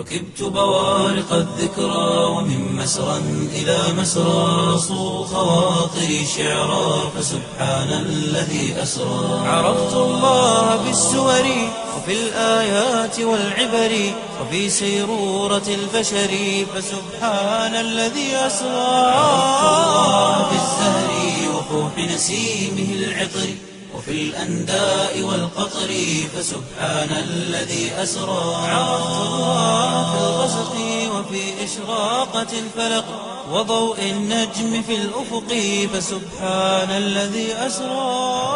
ركبت بوارق الذكرى ومن مسرى إلى مسرى صو خواطري شعرا فسبحان الذي أسرى عرفت الله بالسور وفي الآيات والعبر وفي سيرورة البشر فسبحان الذي أسرى عرفت الله بالزهر وفوح نسيمه العطر وفي الأنداء والقطر فسبحان الذي أسرى عرفت الله في الغسق وفي إشراقة الفلق وضوء النجم في الأفق فسبحان الذي أسرى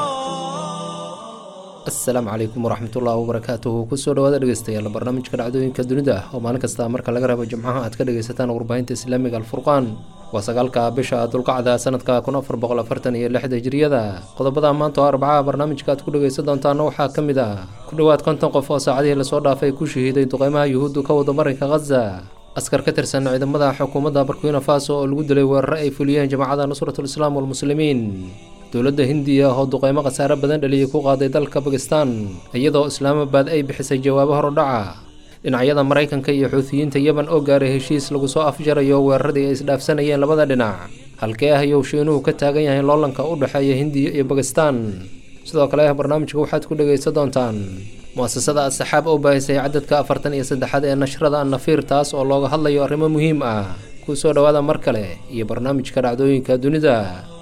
asalaamu calaykum waraxmatullahi wabarakaatuhu kusoo dhawaada dhegeystayaal barnaamijka dhacdooyinka dunida oo maalin kasta marka laga rabo jimcaha aad ka dhegeysataan warbaahinta islaamiga alfurqaan waa sagaalka bisha dulqacda sanadka kun afar boqol afartan iyo lixda hijriyada qodobada maanta oo arbacaha barnaamijka aad ku dhegeysan doontaana waxaa ka mid ah ku dhowaad konton qof oo saacadihii lasoo dhaafay ku shahiiday duqeymaha yuhuuddu ka wada marinka khaza askar ka tirsan ciidamada xukuumadda burkina faso oo lagu dilay weeraro ay fuliyeen jamacada nusratul islaam walmuslimiin dowladda hindiya oo duqeymo khasaare badan dhaliyay ku qaaday dalka bakistan iyadoo islaamabad ay bixisay jawaabo horudhaca dhinacyada maraykanka iyo xuutiyiinta yemen oo gaaray heshiis lagu soo afjarayo weeraradii ay isdhaafsanayeen labada dhinac halkee ah ayuu shiinuhu ka taagan yahay loolanka u dhexeeya hindiya iyo bakistan sidoo kale barnaamijka waxaad ku dhegaysan doontaan muasasada asaxaab oo baahisay cadadka afartan iyo saddexaad ee nashrada annafiir taas oo looga hadlayo arrimo muhiim ah ku soo dhowaada mar kale iyo barnaamijka dhacdooyinka dunida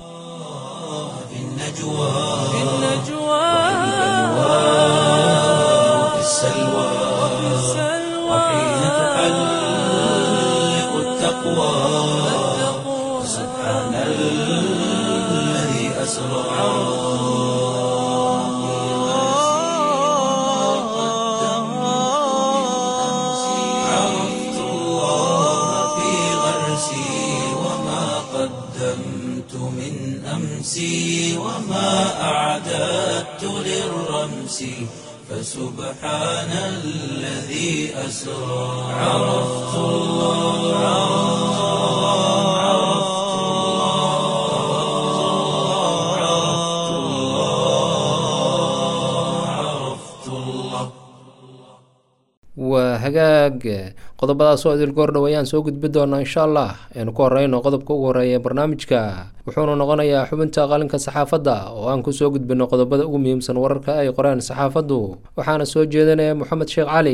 النجوى في النجوى وفي السلوى وحين تحلق التقوى سبحان الذي أسرى عرفت الله في غرسي وما قدمت من أمسي وما أعددت للرمس فسبحان الذي أسرى عرفت الله عرفت الله عرفت الله عرفت الله waa hagaag qodobadaas oo idil goor dhow ayaan soo gudbi doonaa insha allah aynu ku horeyno qodobka ugu horeeya ee barnaamijka wuxuuna noqonayaa xubinta qalinka saxaafadda oo aan kusoo gudbino qodobada ugu muhiimsan wararka ay qoreen saxaafaddu waxaana soo jeedinaya moxamed sheekh cali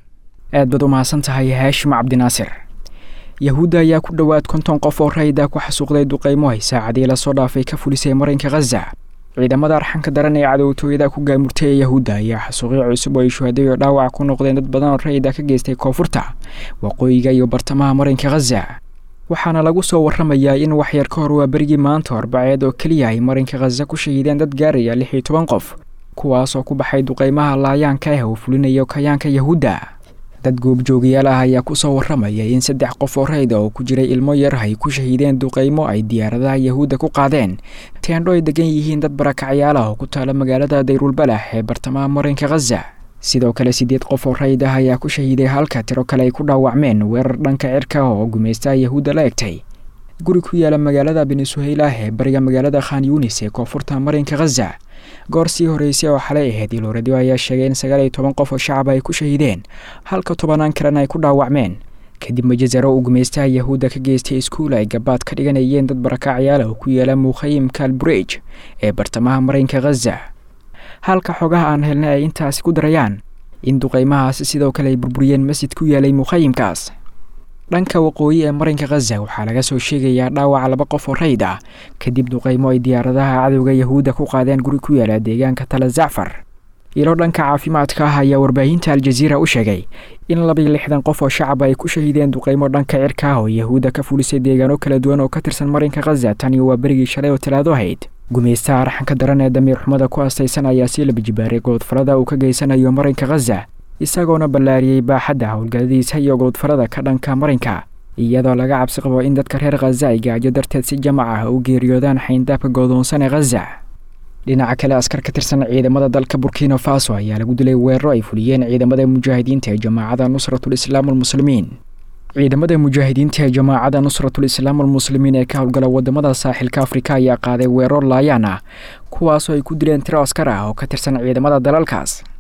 aad baad u mahadsan tahay haashim cabdinaasir yahuudda ayaa ku dhowaad konton qof oo rayida ku xasuuqday duqeymo ay saacadii lasoo dhaafay ka fulisay marinka khaza ciidamada arxanka daran ee cadowtooyada ku gaamurtay ee yahuudda ayaa xasuuqyo cusub oo ay shuhaday oo dhaawac ku noqdeen dad badan oo rayida ka geystay koonfurta waqooyiga iyo bartamaha marinka khaza waxaana lagu soo warramayaa in waxyar ka hor waa berigii maanta arbaceed oo keliya ay marinka khaza ku shahiideen dad gaaraya lix iyo toban qof kuwaas oo ku baxay duqeymaha laayaanka ah oo fulinayo kayaanka yahuudda dad goobjoogayaal ah ayaa kusoo warramaya in saddex qof oo rayda oo ku jiray ilmo yar ay ku shahiideen duqeymo ay diyaaradaha yahuudda ku qaadeen teendho ay degan yihiin dad barakacyaal ah oo ku taala magaalada dayrulbalax ee bartamaha marinka khaza sidoo kale siddeed qof oo rayd ah ayaa ku shahiiday halka tiro kale ay ku dhaawacmeen weerar dhanka cirka oo gumaystaha yahuudda la egtay guri ku yaala magaalada benesuheylah ee bariga magaalada khan yunis ee koonfurta marinka khaza goor sii horeysay oo xalay ahayd iloradyo ayaa sheegay in sagaal iyo toban qof oo shacaba ay ku shahiideen halka tobanaan kalena ay ku dhaawacmeen kadib majazaro uu gumaystaha yahuudda ka geystay iskuul ay gabaad ka dhiganayeen dad barakacyaal oo ku yaala mukhayimka alburej ee bartamaha marinka khaza halka xogaha aan helnay ay intaasi ku darayaan in duqeymahaasi sidoo kale ay burburiyeen masjid ku yaalay mukhayimkaas dhanka waqooyi ee marinka khaza waxaa laga soo sheegayaa dhaawaca laba qof oo rayd ah kadib duqeymo ay diyaaradaha cadowga yahuudda ku qaadeen guri ku yaala deegaanka tala zacfar ilo dhanka caafimaadka ah ayaa warbaahinta aljaziira u sheegay in labaiyo lixdan qof oo shacaba ay ku shahiideen duqeymo dhanka cirka ah oo yahuudda ka fulisay deegaano kala duwan oo ka tirsan marinka khaza tani waa berigii shalay oo talaado ahayd gumaystaha arxanka daran ee damiir xumada ku astaysan ayaa sii labajibaaray goodfalada uu ka geysanayo marinka khaza isagoona ballaariyey baaxadda howlgalladiisa iyo goodfalada ka dhanka marinka iyadoo laga cabsi qabo in dadka reer khaza ay gaajo darteed si jamac ah u geeriyoodaan xayndaabka goodoonsan ee khaza dhinaca kale askar ka tirsan ciidamada dalka burkina faso ayaa lagu dilay weeraro ay fuliyeen ciidamada mujaahidiinta ee jamaacada nusratul islaam almuslimiin ciidamada mujaahidiinta ee jamaacada nusratul islaam almuslimiin ee ka howlgala wadamada saaxilka afrika ayaa qaaday weeraro laayaan ah kuwaasoo ay ku dileen tiro askar ah oo ka tirsan ciidamada dalalkaas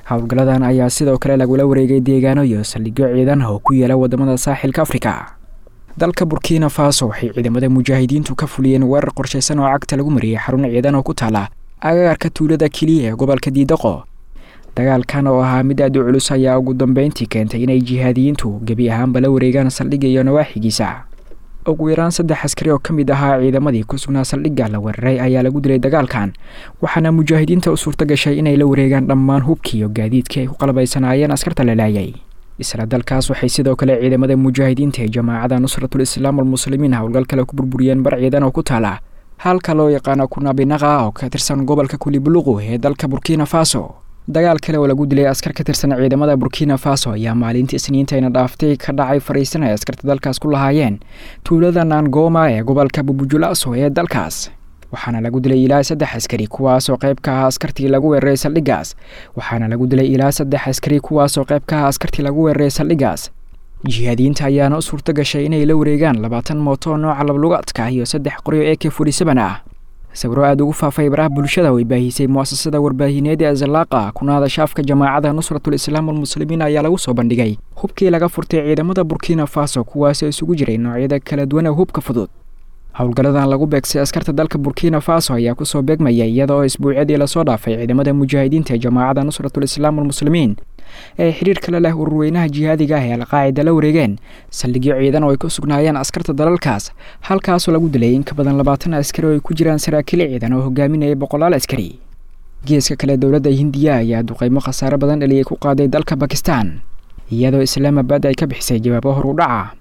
howlgalladan ayaa sidoo kale lagula wareegay deegaano iyo saldhigyo ciidan oo ku yaala wadamada saaxilka afrika dalka burkina faso waxay ciidamada mujaahidiintu ka fuliyeen weerar qorshaysan oo cagta lagu mariyey xarun ciidan oo ku taala agagarka tuulada keliya ee gobolka diidaqo dagaalkan oo ahaa mid aad u culus ayaa ugu dambeyntii keentay inay jihaadiyiintu gebi ahaanba la wareegaan saldhigga iyo nawaaxigiisa ugu yaraan saddex askari oo ka mid ahaa ciidamadii ku sugnaa saldhigga la weeraray ayaa lagu dilay dagaalkan waxaana mujaahidiinta u suurta gashay inay la wareegaan dhammaan hubkii iyo gaadiidkii ay ku qalbaysanaayeen askarta la laayay isla dalkaas waxay sidoo kale ciidamada mujaahidiinta ee jamaacada nusratul islaam almuslimiin howlgal kale ku burburiyeen bar ciidan oo ku taala halka loo yaqaano kunabinaqa oo ka tirsan gobolka kulibuluqu ee dalka burkina faso dagaal kale oo lagu dilay askar ka tirsan ciidamada burkina faso ayaa maalintii isniintayna dhaaftay ka dhacay fariisan ay askarta dalkaas ku lahaayeen tuulada nangoma ee gobolka bubujulaso ee dalkaas waxaana lagu dilay ilaa saddex askari kuwaasoo qayb ka ah askartii lagu weeraray saldhiggaas waxaana lagu dilay ilaa saddex askari kuwaasoo qayb ka ah askartii lagu weeraray saldhiggaas jihaadiyiinta ayaana u suurto gashay inay la wareegaan labaatan mooto nooca lablugaadka iyo saddex qoryo ee k furisaban ah sawiro aada ugu faafay baraha bulshada way baahisay muasasada warbaahineed ee zalaaqa kuna hadashaafka jamaacada nusratul islaam almuslimiin ayaa lagu soo bandhigay hubkii laga furtay ciidamada burkina faso kuwaasoo isugu jiray noocyada kala duwan ee hubka fudud howlgalladan lagu beegsay askarta dalka burkina faso ayaa kusoo beegmaya iyada oo isbuucyadii lasoo dhaafay ciidamada mujaahidiinta ee jamaacada nusratul islaam almuslimiin ee xiriir kale leh ururweynaha jihaadiga ah ee alqaacida la wareegeen saldhigyo ciidan oo ay ku sugnaayeen askarta dalalkaas halkaasoo lagu dilay in ka badan labaatan askari oo ay ku jiraan saraakiil ciidan oo hogaaminaya boqolaal askari geeska kale dowladda hindiya ayaa duqeymo khasaare badan dhaliyay ku qaaday dalka bakistan iyadoo islaamabad ay ka bixisay jawaabo hor u dhaca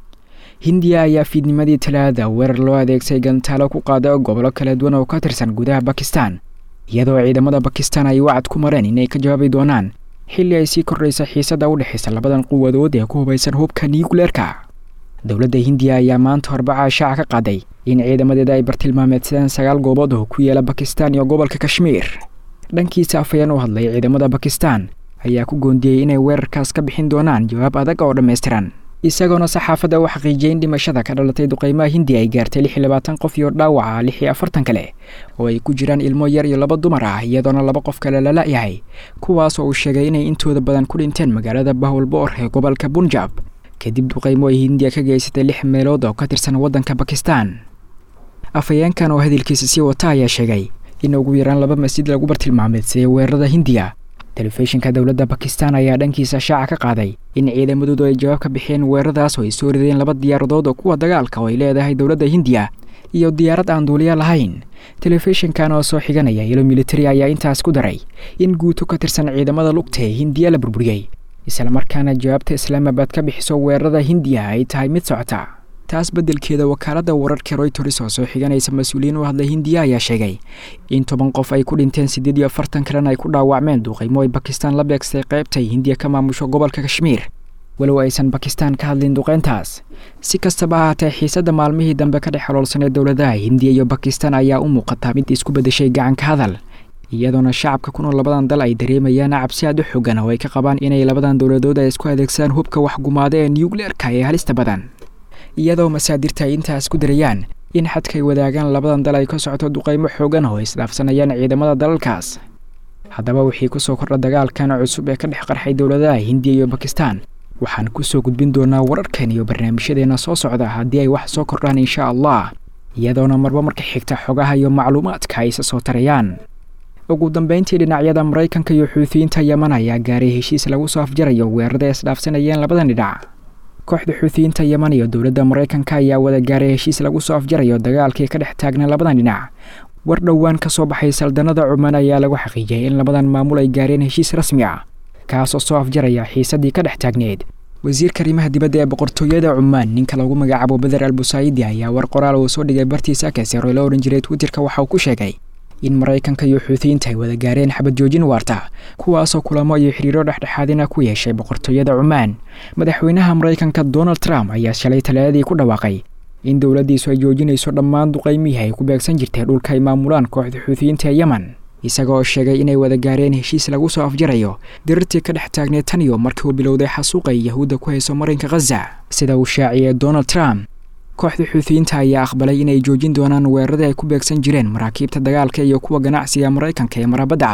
hindiya ayaa fiidnimadii talaada weerar loo adeegsay gantaalo ku qaada gobollo kala duwan oo ka tirsan gudaha bakistan iyadoo ciidamada bakistan ay wacad ku mareen inay ka jawaabi doonaan xilli ay sii kordhaysa xiisadda u dhexaysa labadan quwadood ee ku hubaysan hubka niyukuleerka dowladda hindiya ayaa maanta horbaca shaaca ka qaaday in ciidamadeeda ay bartilmaameedsadeen sagaal goobood oo ku yaala bakistan iyo gobolka kashmiir dhankiisa afayeen u hadlay ciidamada bakistan ayaa ku goondiyey inay weerarkaas ka bixin doonaan jawaab adag oo dhammaystiran isagoona saxaafadda u xaqiijiyay in dhimashada ka dhalatay duqeymaha hindiya ay gaartay lix iyo labaatan qof iyo dhaawaca lix iyo afartan kale oo ay ku jiraan ilmo yar iyo laba dumar ah iyadoona laba qof kale la la-yahay kuwaas oo uu sheegay inay intooda badan ku dhinteen magaalada bahwalboor ee gobolka bunjab kadib duqeymo ay hindiya ka geysatay lix meelood oo ka tirsan waddanka bakistan afhayeenkan oo hadalkiisa sii wata ayaa sheegay in ugu yaraan laba masjid lagu bartilmaameedsaday weerarada hindiya telefishinka dowladda bakistan ayaa dhankiisa shaaca ka qaaday in ciidamadoodu ay jawaab ka bixiyeen weeraradaas oo ay soo rideen laba diyaaradood oo kuwa dagaalka oo ay leedahay dowladda hindiya iyo diyaarad aan duuliya lahayn telefishinkan oo soo xiganaya ilo militari ayaa intaas ku daray in guuto ka tirsan ciidamada lugta ee hindiya la burburiyey islamarkaana jawaabta islaamabad ka bixiso weerarada hindiya ay tahay mid socota taas beddelkeeda wakaaladda wararka royters oo soo xiganaysa mas-uuliyiin u hadlay hindiya ayaa sheegay in toban qof ay ku dhinteen siddeed iyo afartan kalena ay ku dhaawacmeen duqeymo ay bakistan la beegsay qaybtay hindiya ka maamusho gobolka kashmiir walow aysan bakistan ka hadlin duqeyntaas si kastaba ahaatee xiisadda maalmihii dambe ka dhex xoloolsanee dowladaha hindiya iyo bakistan ayaa u muuqataa mid isku beddeshay gacanka hadal iyadoona shacabka ku nool labadan dal ay dareemayaan cabsi aad u xoogan oo ay ka qabaan inay labadan dowladood ay isku adeegsadaan hubka waxgumaada ee niyukleerka ee halista badan iyadoo masaadirta ay intaas ku darayaan in xadkay wadaagaan labadan dal ay ka socoto duqeymo xoogan oo isdhaafsanayaan ciidamada dalalkaas haddaba wixii kusoo kordha dagaalkan cusub ee ka dhex qarxay dowladaha hindiya iyo bakistan waxaan kusoo gudbin doonaa wararkan iyo barnaamijyadeena soo socda haddii ay wax soo kordhaan insha allah iyadoona marba marka xigta xogaha iyo macluumaadka ay isa soo tarayaan ugu dambeyntii dhinacyada maraykanka iyo xuutiyiinta yeman ayaa gaaray heshiis lagu soo afjarayo weerarada isdhaafsanayeen labadan dhinac kooxda xuutiyiinta yeman iyo dowladda maraykanka ayaa wada gaaray heshiis lagu soo afjarayo dagaalkii ka dhex taagna labadan dhinac war dhowaan ka soo baxay saldanada cumaan ayaa lagu xaqiijiyay in labadan maamul ay gaareen heshiis rasmi ah kaasoo soo afjaraya xiisadii ka dhex taagneed wasiirka arrimaha dibadda ee boqortooyada cumaan ninka lagu magacaabo beder al busaayidi ayaa war qoraal uu soo dhigay bartiisa kaseero la odhan jiray twitterka waxa uu ku sheegay in maraykanka iyo xuutiyiinta ay wada gaareen xabad joojin waarta kuwaasoo kulamo iyo xiriiro dhexdhexaadina ku yeeshay boqortooyada cumaan madaxweynaha maraykanka donald trump ayaa shalay talaadadii ku dhawaaqay in dowladdiisu ay joojinayso dhammaan duqaymihii ay ku beegsan jirtay dhulka ay maamulaan kooxda xuutiyiinta ee yemen isagaoo sheegay inay wada gaareen heshiis lagu soo afjarayo dirirtii ka dhex taagneed tan iyo markii uu bilowday xasuuqa ay yahuudda ku hayso marinka khaza sida uu shaaciyey donald trump kooxda xuutiyiinta ayaa aqbalay inay joojin doonaan weeraradii ay ku beegsan jireen maraakiibta dagaalka iyo kuwa ganacsiga maraykanka ee marabadda cas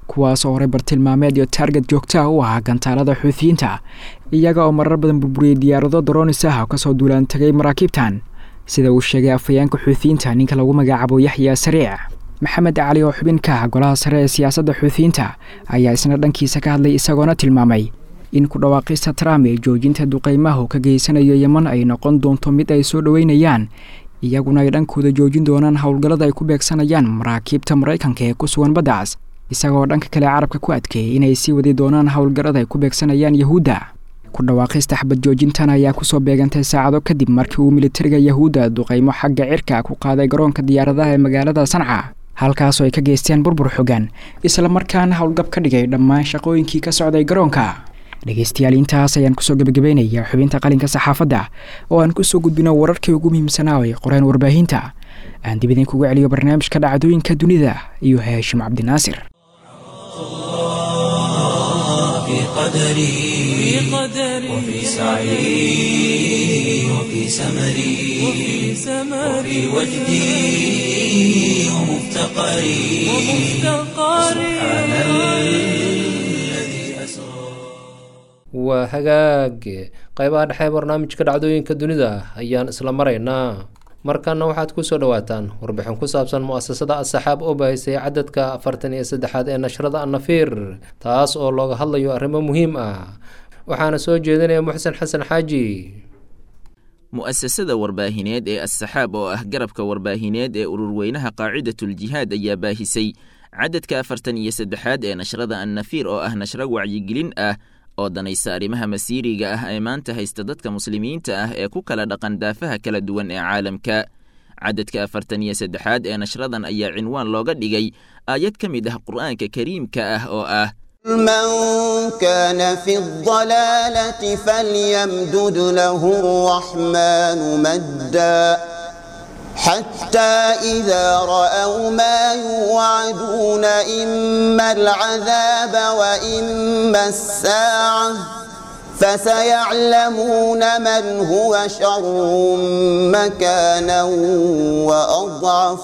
kuwaas oo horey bartilmaameed iyo taarget joogtaha u ahaa gantaalada xuutiyiinta iyaga oo marar badan burburiyey diyaarado daroonis ah oo kasoo duulaan tegay maraakiibtan sida uu sheegay afhayeenka xuutiyiinta ninka lagu magacaabo yaxya sariic maxamed cali oo xubin ka ah golaha sare ee siyaasadda xuutiyiinta ayaa isna dhankiisa ka hadlay isagoona tilmaamay in ku dhawaaqista trump ee joojinta duqeymaha uu ka geysanayo yeman ay noqon doonto mid ay soo dhoweynayaan iyaguna ay dhankooda joojin doonaan howlgallada ay ku beegsanayaan maraakiibta maraykanka ee ku sugan baddaas isagoo dhanka kale carabka ku adkeeyay inay sii wadi doonaan howlgallada ay ku beegsanayaan yahuudda ku dhawaaqista xabad joojintan ayaa kusoo beegantay saacado kadib markii uu militariga yahuudda duqeymo xagga cirka ku qaaday garoonka diyaaradaha ee magaalada sanca halkaasoo ay ka geysteen burbur xogan islamarkaana howlgab ka dhigay dhammaan shaqooyinkii ka socday garoonka dhegeystayaal intaas ayaan kusoo gebagabaynayaa xubinta qalinka saxaafadda oo aan kusoo gudbino wararkii ugu muhiimsanaa ay qoreen warbaahinta aan dib idinkugu celiyo barnaamijka dhacdooyinka dunida iyo haashim cabdinaasir في قدري وفي سعي وفي سمري وفي وجدي ومفتقري سبحان الذي أسرى waa hagaag qaybaha dhexe barnaamijka dhacdooyinka dunida ayaan isla maraynaa markana waxaad kusoo dhawaataan warbixin ku saabsan mu-asasada asaxaab oo baahisay cadadka afartan iyo saddexaad ee nashrada annafiir taas oo looga hadlayo arrimo muhiim ah waxaana soo jeedinaya muxsen xasan xaaji mu'asasada warbaahineed ee assaxaab oo ah garabka warbaahineed ee ururweynaha qaacidatuljihaad ayaa baahisay cadadka afartan iyo saddexaad ee nashrada annafiir oo ah nashro wacyigelin ah oo danaysa arrimaha masiiriga ah ee maanta haysta dadka muslimiinta ah ee ku kala dhaqan daafaha kala duwan ee caalamka cadadka afartan iyo saddexaad ee nashradan ayaa cinwaan looga dhigay aayad ka mid ah qur'aanka kariimka ah oo ah من كان في الضلالة فليمدد له الرحمن مدا حتى إذا رأوا ما يوعدون إما العذاب وإما الساعة فسيعلمون من هو شر مكانا وأضعف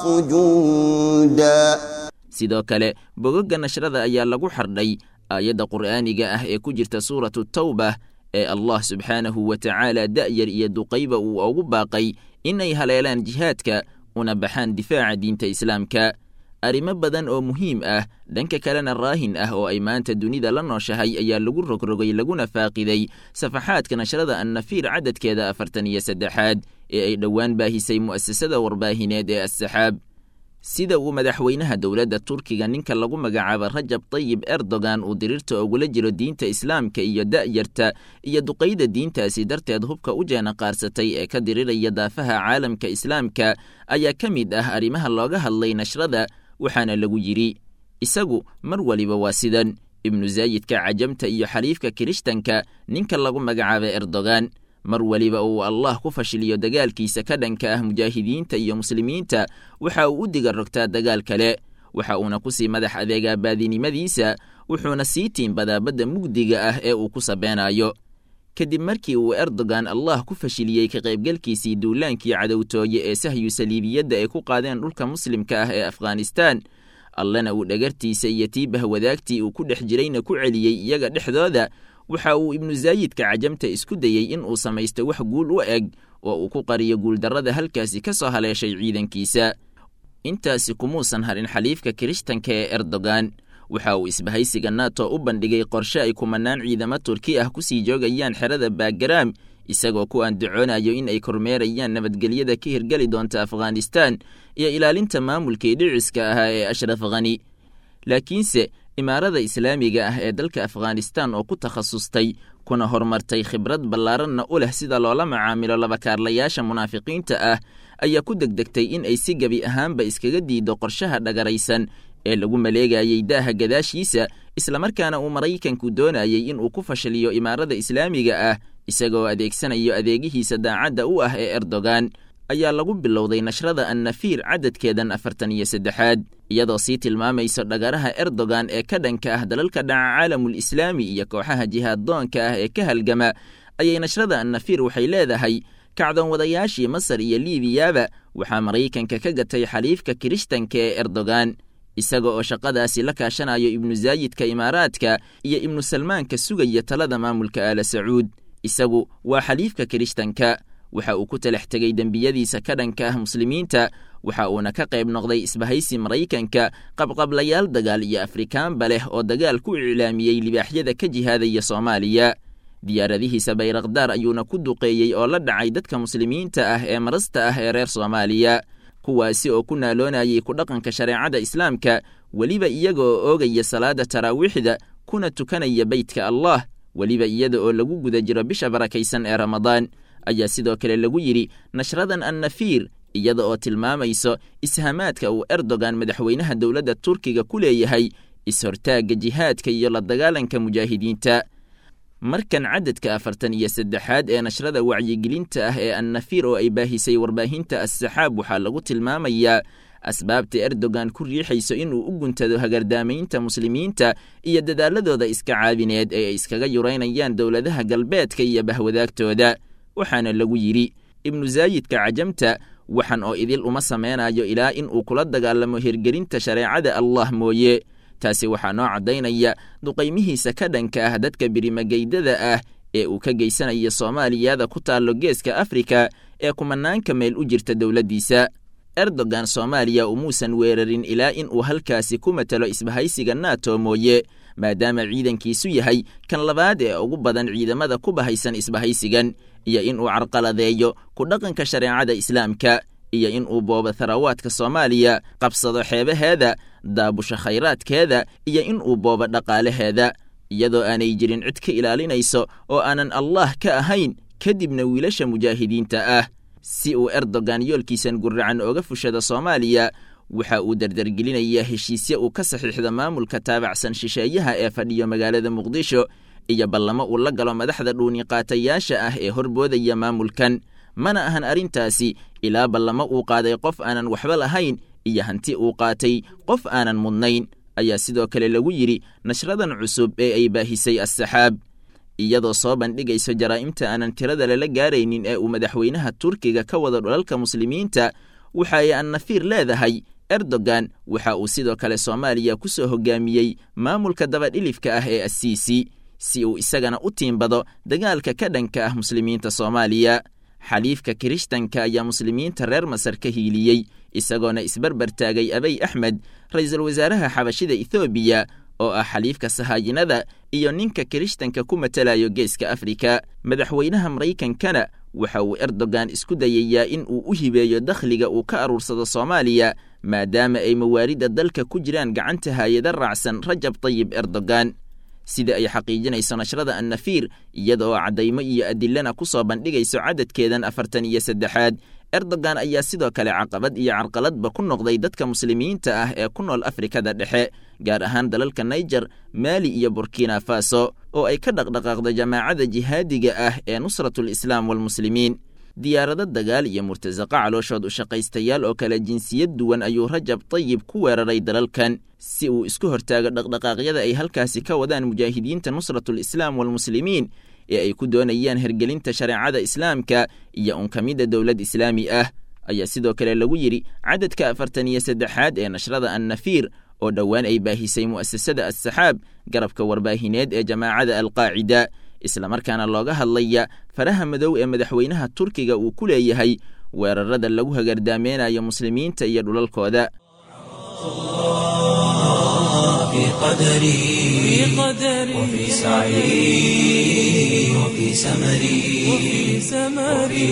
جندا sidoo kale bogogga nashrada ayaa lagu xardhay aayadda qur'aaniga ah ee ku jirta suuratu tawbah ee allah subxaanahu wa tacaala da'yar iyo duqayba uu ugu baaqay inay haleelaan jihaadka una baxaan difaaca diinta islaamka arrimo badan oo muhiim ah dhanka kalena raahin ah oo ay maanta dunida la nooshahay ayaa lagu rogrogay laguna faaqiday safaxaadka nashrada annafiir cadadkeeda afartan iyo saddexaad ee ay dhowaan baahisay mu'asasada warbaahineed ee assaxaab sida uu madaxweynaha dowladda turkiga ninka lagu magacaabo rajab tayib erdogan uu diriirta ugula jiro diinta islaamka iyo da'yarta iyo duqayda diintaasi darteed hubka u jeena qaarsatay ee ka diriraya daafaha caalamka islaamka ayaa ka mid ah arrimaha looga hadlay nashrada waxaana lagu yidhi isagu mar waliba waa sidan ibnu zaayidka cajamta iyo xaliifka kirishtanka ninka lagu magacaabo erdogan mar weliba uu allah ku fashiliyo dagaalkiisa ka dhanka ah mujaahidiinta iyo muslimiinta waxa uu u diga rogtaa dagaal kale waxa uuna ku sii madax adeegaa baadinimadiisa wuxuuna sii tiimbadaa badda mugdiga ah ee uu ku sabeenayo kadib markii uu erdogan allah ku fashiliyey ka qaybgalkiisii duulaankii cadowtooye ee sahyu saliibiyadda ay ku qaadeen dhulka muslimka ah ee afghanistan allena uu dhagartiisa iyo tiibah wadaagtii uu ku dhex jirayna ku celiyey iyaga dhexdooda waxa uu ibnu zaayidka cajamta isku dayey in uu samaysto wax guul u eg oo uu ku qariyo guuldarrada halkaasi ka soo haleeshay ciidankiisa intaasi kumuusan harin xaliifka kirishtanka ee erdogan waxa uu isbahaysiga nato u bandhigay qorshe ay kumanaan ciidamo turki ah ku sii joogayaan xerada baagaraam isagoo ku andacoonayo in ay kormeerayaan nabadgelyada ka hirgeli doonta afghanistan iyo ilaalinta maamulkii dhiciska ahaa ee ashraf khani laakiinse imaarada islaamiga ah ee dalka afghanistan oo ku takhasustay kuna horumartay khibrad ballaaranna u leh sida loola macaamilo labakaarlayaasha munaafiqiinta ah ayaa ku degdegtay in ay si gebi ahaanba iskaga diido qorshaha dhagaraysan ee lagu maleegayey daaha gadaashiisa islamarkaana uu maraykanku doonayey in uu ku fashiliyo imaarada islaamiga ah isagoo adeegsanayo adeegihiisa daacadda u ah ee erdogan ayaa lagu bilowday nashrada annafiir cadadkeedan afartan iyo saddexaad iyadoo sii tilmaamayso dhagaraha erdogan ee ka dhanka ah dalalka dhaca caalamul islaami iyo kooxaha jihaaddoonka ah ee ka halgama ayay nashrada annafiir waxay leedahay kacdoon wadayaashii masar iyo liibiyaba waxaa maraykanka ka gatay xaliifka kirishtanka ee erdogan isaga oo shaqadaasi la kaashanayo ibnu zaayidka imaaraadka iyo ibnu salmaanka sugaya talada maamulka aala sacuud isagu waa xaliifka kirishtanka waxa uu ku talax tegey dembiyadiisa ka dhanka ah muslimiinta waxa uuna ka qayb noqday isbahaysi maraykanka qabqablayaal dagaal iyo afrikaanba leh oo dagaal ku iclaamiyey libaaxyada ka jihaadaya soomaaliya diyaaradihiisa bayraqdaar ayuuna ku duqeeyey oo la dhacay dadka muslimiinta ah ee marasta ah ee reer soomaaliya kuwaasi oo ku naaloonayay ku dhaqanka shareecada islaamka weliba iyaga oo oogaya salaada taraawiixda kuna tukanaya beytka allah weliba iyada oo lagu guda jiro bisha barakaysan ee ramadaan ayaa sidoo kale lagu yidhi nashradan annafiir iyada oo tilmaamayso ishamaadka uu erdogan madaxweynaha dowladda turkiga ku leeyahay is-hortaagga jihaadka iyo la dagaalanka mujaahidiinta markan cadadka afartan iyo saddexaad ee nashrada wacyigelinta ah ee annafiir oo ay baahisay warbaahinta as-saxaab waxaa lagu tilmaamayaa asbaabta erdogan ku riixayso inuu u guntado hagardaamaynta muslimiinta iyo dadaaladooda iska caabineed ee ay iskaga yuraynayaan dowladaha galbeedka iyo bahwadaagtooda waxaana lagu yidhi ibnu zaayidka cajamta waxan oo idil uma sameynayo ilaa in uu kula dagaalamo hirgelinta shareecada allah mooye taasi waxaa noo caddaynaya duqaymihiisa ka dhanka ah dadka birimageydada ah ee uu ka geysanayo soomaaliyada ku taallo geeska afrika ee kumanaanka meel u jirta dowladdiisa erdogan soomaaliya umuusan weerarin ilaa in uu halkaasi ku matalo isbahaysiga nato mooye maadaama ciidankiisu yahay kan labaad ee ugu badan ciidamada ku bahaysan isbahaysigan iyo in uu carqaladeeyo ku dhaqanka shareecada islaamka iyo in uu boobo tharawaadka soomaaliya qabsado xeebaheeda daabusho khayraadkeeda iyo in uu boobo dhaqaalaheeda iyadoo aanay jirin cid ka ilaalinayso oo aanan allah ka ahayn kadibna wiilasha mujaahidiinta ah si uu erdogan yoolkiisan guracan ooga fushada soomaaliya waxa uu dardargelinayaa heshiisye uu ka saxiixda maamulka taabacsan shisheeyaha ee fadhiyo magaalada muqdisho iyo ballamo uu la galo madaxda dhuuniqaatayaasha ah ee horboodaya maamulkan mana ahan arrintaasi ilaa ballamo uu qaaday qof aanan waxba lahayn iyo hanti uu qaatay qof aanan mudnayn ayaa sidoo kale lagu yidhi nashradan cusub ee ay baahisay as-saxaab iyadoo soo bandhigayso jaraa'imta aanan tirada lala gaaraynin ee uu madaxweynaha turkiga ka wado dhulalka muslimiinta waxa ay annafiir leedahay erdogan waxa uu sidoo kale soomaaliya ku soo hogaamiyey maamulka dabadhilifka ah ee asiisi si uu isagana u tiimbado dagaalka ka dhanka ah muslimiinta soomaaliya xaliifka kirishtanka ayaa muslimiinta reer masar ka hiiliyey isagoona isbarbar taagay abay axmed ra-iisul wasaaraha xabashida ethoobiya oo ah xaliifka sahaayinada iyo ninka kirishtanka ku matalayo geeska afrika madaxweynaha maraykankana waxa uu erdogan isku dayayaa in uu u hibeeyo dakhliga uu ka aruursado soomaaliya maadaama ay mawaaridda dalka ku jiraan gacanta haayada raacsan rajab tayib erdogan sida ay xaqiijinayso nashrada annafiir iyada oo caddaymo iyo adilana ku soo bandhigayso cadadkeedan afartan iyo saddexaad erdogan ayaa sidoo kale caqabad iyo carqaladba ku noqday dadka muslimiinta ah ee ku nool afrikada dhexe gaar ahaan dalalka naijer maali iyo burkina faso oo ay ka dhaqdhaqaaqdo jamaacada jihaadiga ah ee nusratul islaam walmuslimiin diyaarado dagaal iyo murtasaqa calooshood u shaqaystayaal oo kale jinsiyad duwan ayuu rajab tayib ku weeraray dalalkan si uu isku hortaago dhaqdhaqaaqyada ay halkaasi ka wadaan mujaahidiinta nusratul islaam walmuslimiin ee ay ku doonayaan hergelinta shareecada islaamka iyo unkamidda dowlad islaami ah ayaa sidoo kale lagu yidhi cadadka afartan iyo saddexaad ee nashrada annafiir oo dhowaan ay baahisay mu'asasada as-saxaab garabka warbaahineed ee jamaacada alqaacida islamarkaana looga hadlaya faraha madow ee madaxweynaha turkiga uu ku leeyahay weerarada lagu hagardaameynaya muslimiinta iyo dhulalkooda في قدري وفي سعي وفي سمري وفي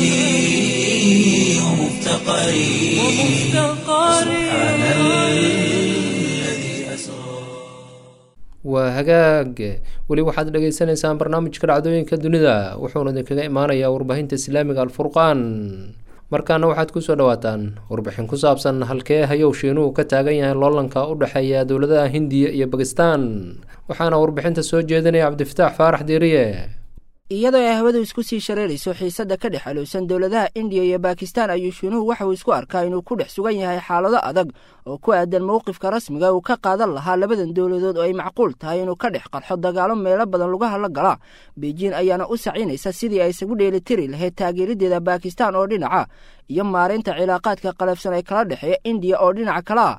وجدي ومفتقري سبحان الذي أسرى waa hagaag weli waxaad dhagaysanaysaan barnaamijka dhacdooyinka dunida wuxuuna idinkaga imaanayaa warbaahinta islaamiga alfurqaan markaana waxaad kusoo dhawaataan warbixin ku saabsan halkee hayow shiinuhu ka taagan yahay loolanka u dhexeeya dowladaha hindiya iyo bakistan waxaana warbixinta soo jeedinaya cabdifataax faarax diiriye iyadoo ay hawadu isku sii shareerayso xiisadda ka dhex alowsan dowladaha indiya iyo bakistan ayuu shiinuhu waxa uu isku arkaa inuu ku dhex sugan yahay xaalado adag oo ku aadan mowqifka rasmiga uu ka qaadan lahaa labadan dowladood oo ay macquul tahay inuu ka dhex qarxo dagaalo meelo badan lugaha la gala beijin ayaana u sacinaysa sidii ay isagu dheelitiri lahayd taageeradeeda bakistan oo dhinaca iyo maaraynta cilaaqaadka qalafsan ee kala dhexeeya indiya oo dhinaca kale ah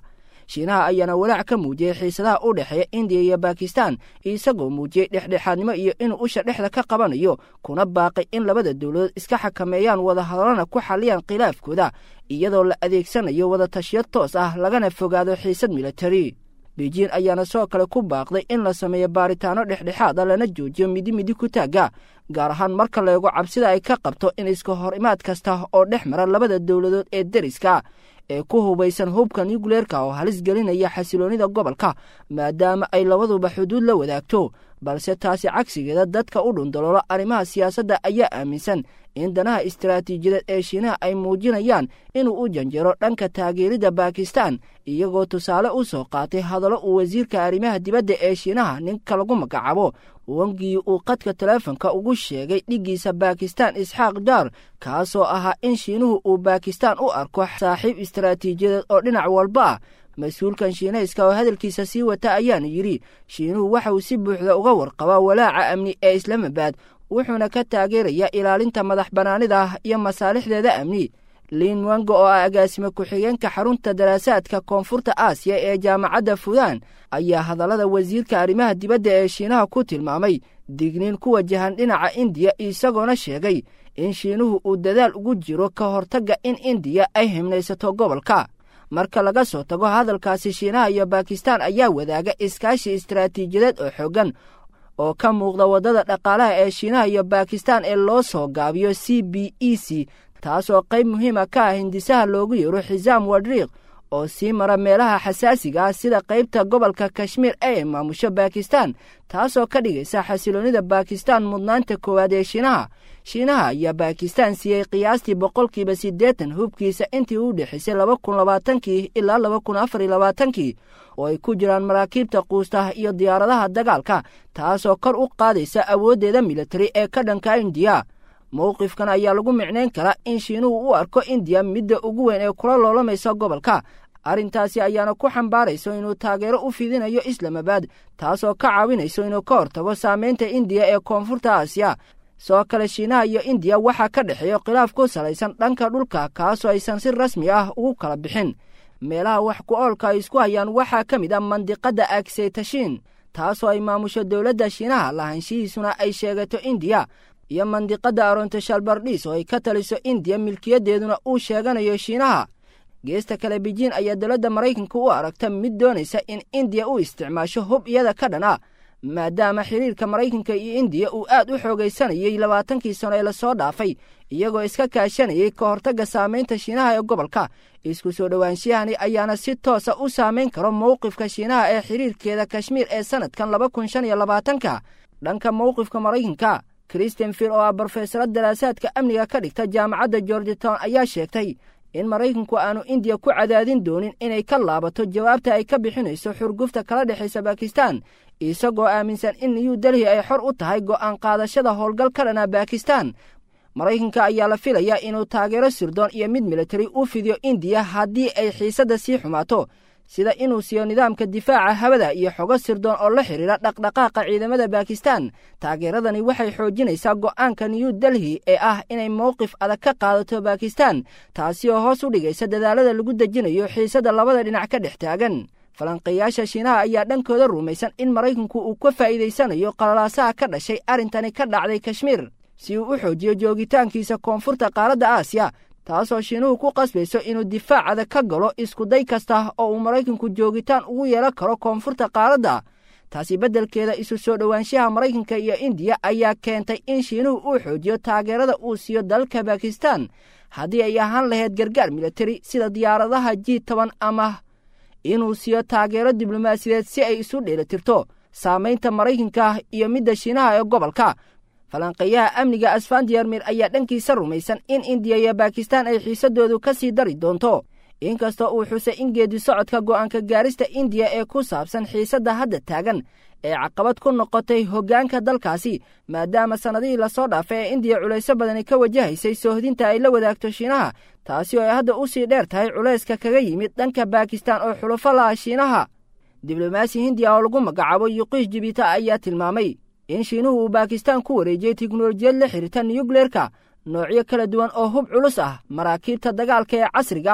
shiinaha ayaana walaac ka muujiyey xiisadaha u dhexeeya indiya iyo bakistan isagoo muujiyey dhexdhexaadnimo iyo inuu usha dhexda ka qabanayo kuna baaqay in labada dowladood iska xakameeyaan wadahadalana ku xalliyaan khilaafkooda iyadoo la adeegsanayo wadatashiyo toos ah lagana fogaado xiisad militari beijin ayaana sidoo kale ku baaqday in la sameeyo baaritaano dhexdhexaad a lana joojiyo midi midi ku taagga gaar ahaan marka la eego cabsida ay ka qabto in iska hor imaad kasta oo dhex mara labada dowladood ee deriska ee ku hubaysan hubka nucleerka oo halis gelinaya xasiloonnida gobolka maadaama ay labaduba xuduud la wadaagto balse taasi cagsigeeda dadka u dhundaloolo arrimaha siyaasadda ayaa aaminsan in danaha istaraatiijiyadeed ee shiinaha ay muujinayaan inuu u janjero dhanka taageeridda bakistan iyagoo tusaale u soo qaatay hadallo uu wasiirka arrimaha dibadda ee shiinaha ninka lagu magacaabo wangii uu qadka teleefonka ugu sheegay dhiggiisa bakistan isxaaq daar kaasoo ahaa in shiinuhu uu bakistan u arko saaxiib istaraatiijiyadeed oo dhinac walba ah mas-uulkan shiinayska oo hadalkiisa sii wata ayaana yidhi shiinuhu waxa uu si buuxda uga warqabaa walaaca amni ee islaamabad wuxuuna ka taageerayaa ilaalinta madax bannaanida ah iyo masaalixdeeda amni liin wango oo ah agaasime ku-xigeenka xarunta daraasaadka koonfurta aasiya ee jaamacadda fudan ayaa hadallada wasiirka arrimaha dibadda ee shiinaha ku tilmaamay digniin ku wajahan dhinaca indiya isagoona sheegay in shiinuhu uu dadaal ugu jiro ka hortagga in indiya ay himnaysato gobolka marka laga soo tago hadalkaasi shiinaha iyo bakistan ayaa wadaaga iskaashi istaraatiijiyadeed oo xooggan oo ka muuqda waddada dhaqaalaha ee shiinaha iyo bakistan ee loo soo gaabiyo c b e c taasoo qayb muhiima ka ah hindisaha loogu yeero xisaam wadriiq oo sii mara meelaha xasaasiga ah sida qaybta gobolka kashmiir ee maamusho bakistan taasoo ka dhigaysa xasiloonnida bakistan mudnaanta koowaad ee shiinaha shiinaha ayaa bakistan siiyey qiyaastii boqolkiiba siddeetan hubkiisa intii u dhexaysay laba kun labaatankii ilaa laba kun afar iyo labaatankii oo ay ku jiraan maraakiibta quustaha iyo diyaaradaha dagaalka taasoo kor u qaadaysa awooddeeda militari ee ka dhanka indiya mowqifkan ayaa lagu micnayn karaa in shiinuhu u arko indiya midda ugu weyn ee kula loolamaysa gobolka arrintaasi ayaana ku xambaarayso inuu taageero u fidinayo islamabad taasoo ka caawinayso inuu ka hortago saamaynta indiya ee koonfurta aasiya sidoo kale shiinaha iyo indiya waxaa ka dhexeeya khilaaf ku salaysan dhanka dhulka kaasoo aysan si rasmi ah ugu kala bixin meelaha wax ku oolka ay isku hayaan waxaa ka mid ah mandiqadda agseytashiin taasoo ay maamusho dowladda shiinaha lahaanshihiisuna ay sheegato indiya iyo mandiqadda arontoshalbardhiis oo ay ka taliso indiya milkiyadeeduna uu sheeganayo shiinaha geesta kale beijin ayaa dowladda maraykanka u aragta mid doonaysa in indiya u isticmaasho hub iyada ka dhan ah maadaama xiriirka maraykanka iyo indiya uu aad u xoogaysanayey labaatankii sano ee lasoo dhaafay iyagoo iska kaashanayay ka hortagga saamaynta shiinaha ee gobolka isku soo dhowaanshiyahani ayaana si toosa u saamayn karo mowqifka shiinaha ee xiriirkeeda kashmiir ee sannadkan laba kun shan iyo labaatanka dhanka mowqifka maraykanka kristen field oo ah brofesaro daraasaadka amniga ka dhigta jaamacadda georgetown ayaa sheegtay in maraykanku aanu indiya ku cadaadin doonin inay ka laabato jawaabta ay ka bixinayso xurgufta kala dhexaysa bakistan isagoo aaminsan in new delhi ay xor u tahay go'aan qaadashada howlgal ka dhana bakistan maraykanka ayaa la filayaa inuu taageero sirdoon iyo mid militari u fidiyo indiya haddii ay xiisadda sii xumaato sida inuu siiyo nidaamka difaaca hawada iyo xogo sirdoon oo la xidhiira dhaqdhaqaaqa ciidamada bakistan taageeradani waxay xoojinaysaa go'aanka new delhi ee ah inay mowqif adag ka qaadato bakistan taasi oo hoos u dhigaysa dadaalada lagu dejinayo xiisadda labada dhinac ka dhex taagan falanqeeyaasha shiinaha ayaa dhankooda rumaysan in maraykanku uu ka faa'iidaysanayo qalalaasaha ka dhashay arrintani ka dhacday kashmiir si uu u xoojiyo joogitaankiisa koonfurta qaaradda aasiya taasoo shiinuhu ku qasbayso inuu difaacada ka galo iskuday kasta oo uu maraykanku joogitaan ugu yeelan karo koonfurta qaaradda taasi beddelkeeda isu soo dhowaanshaha maraykanka iyo indiya ayaa keentay in shiinuhu uu xoojiyo taageerada uu siiyo dalka bakistan haddii ay ahaan lahayd gargaar militari sida diyaaradaha ji toban ama inuu siiyo taageero diblomaasiyadeed si ay isu dheelitirto saamaynta maraykanka iyo midda shiinaha ee gobolka falanqeeyaha amniga asfandiyarmir ayaa dhankiisa rumaysan in indiya iyo bakistan ay xiisadoodu ka sii dari doonto inkastoo uu xusay in geedi socodka go'aanka gaarista indiya ee ku saabsan xiisadda hadda taagan ee caqabad ku noqotay hoggaanka dalkaasi maadaama sannadihii lasoo dhaafay ee indiya culayso badani ka wajahaysay soohdinta ay la wadaagto shiinaha taasi oo ay hadda u sii dheer tahay culayska kaga yimid dhanka bakistan oo xulufo laha shiinaha diblomaasi hindiya oo lagu magacaabo yuqiish jibita ayaa tilmaamay in shiinuhu uu bakistan ku wareejiyey tiknolojiyad la xidhiirta nuyukleerka noocyo kala duwan oo hub culus ah maraakiibta dagaalka ee casriga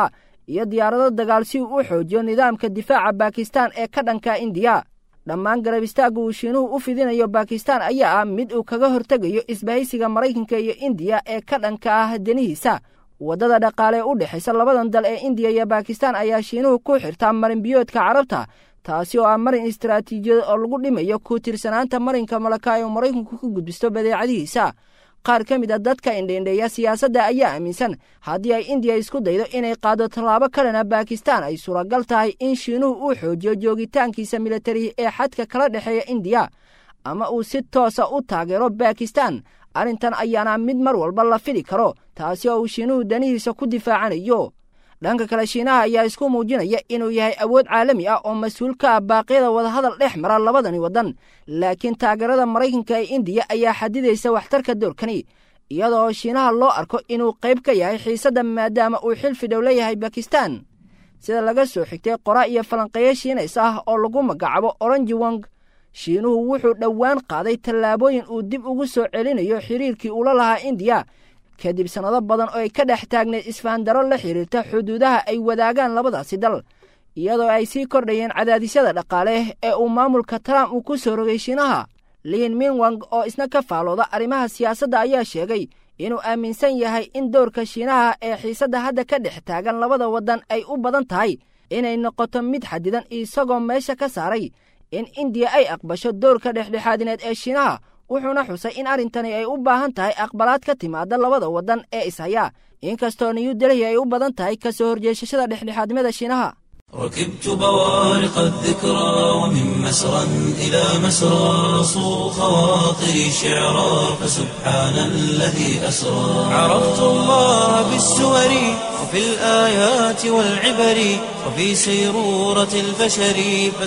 iyo diyaarado dagaal si uu u xoojiyo nidaamka difaaca baakistaan ee ka dhanka indiya dhammaan garab istaagga uu shiinuhu u fidinayo baakistaan ayaa ah mid uu kaga hortegayo isbahaysiga maraykanka iyo indiya ee ka dhanka ah danihiisa waddada dhaqaale ee u dhexaysa labadan dal ee indiya iyo baakistaan ayaa shiinuhu ku xirtaa marinbiyoodka carabta taasi oo ah marin istaraatiijiyad oo lagu dhimayo ku tirsanaanta marinka malaka ee uu maraykanku ku gudbisto badeecadihiisa qaar ka mid a dadka indheindheeya siyaasadda ayaa aaminsan haddii ay indiya isku daydo inay qaado tallaabo kalena baakistaan ay suuragal tahay in shiinuhu uu xoojiyo joogitaankiisa militari ee xadka kala dhexeeya indiya ama uu si toosa u taageero baakistaan arrintan ayaana mid mar walba la fidi karo taasi oo uu shiinuhu danihiisa ku difaacanayo dhanka kale shiinaha ayaa isku muujinaya inuu yahay awood caalami ah oo mas-uul ka ah baaqyada wadahadal dhex mara labadani waddan laakiin taageerada maraykanka ee indiya ayaa xadidaysa waxtarka doorkani iyadoo shiinaha loo arko inuu qayb ka yahay xiisadda maadaama uu xilfi dhow leeyahay bakistan sida laga soo xigtay qora iyo falanqeeyo shiinays ah oo lagu magacaabo oranji wong shiinuhu wuxuu dhowaan qaaday tallaabooyin uu dib ugu soo celinayo xiriirkii uula lahaa indiya kadib sannado badan oo ay ka dhex taagneed isfahandaro la xiriirta xuduudaha ay wadaagaan labadaasi dal iyadoo ay sii kordhayeen cadaadisyada dhaqaale ee uu maamulka trump uu ku soo rogay shiinaha liin minwang oo isna ka faalooda arrimaha siyaasadda ayaa sheegay inuu aaminsan yahay in dowrka shiinaha ee xiisadda hadda ka dhex taagan labada waddan ay u badan tahay inay noqoto mid xadidan isagoo meesha ka saaray in indiya ay aqbasho dowrka dhexdhexaadineed ee shiinaha wuxuuna xusay in arrintani ay u baahan tahay aqbalaad ka timaada labada waddan ee ishaya inkastoo new delhi ay u badan tahay ka soo horjeesashada dhexdhexaadnimada shiinaha ركبت بوارق الذكرى ومن مسرى إلى مسرى صو خواطري شعرا فسبحان الذي أسرى عرفت الله بالسور وفي الآيات والعبر وفي سيرورة البشر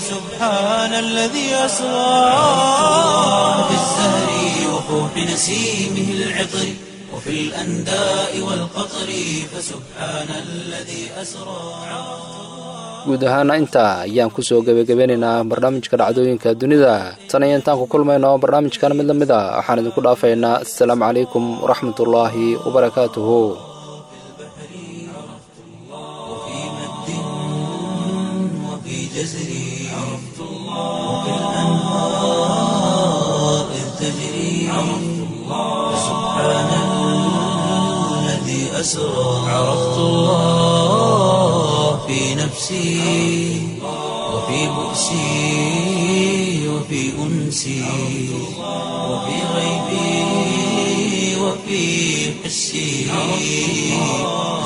فسبحان الذي أسرى في الزهر وفوح نسيمه العطر وفي الأنداء والقطر فسبحان الذي أسرى guud ahaana intaa ayaan kusoo gebagabeynaynaa barnaamijka dhacdooyinka dunida tan iyo intaan ku kulmayno barnaamijkan mid la mid a waxaan idinku dhaafaynaa assalaamu calaykum waraxmatullaahi wabarakaatuhu وفي مد وفي جزر عرفت الله وفي الأنهار إذ تجري عرفت الله سبحان الذي أسرى عرفت الله في نفسي وفي بؤسي وفي أنسي وفي غيبي وفي حسي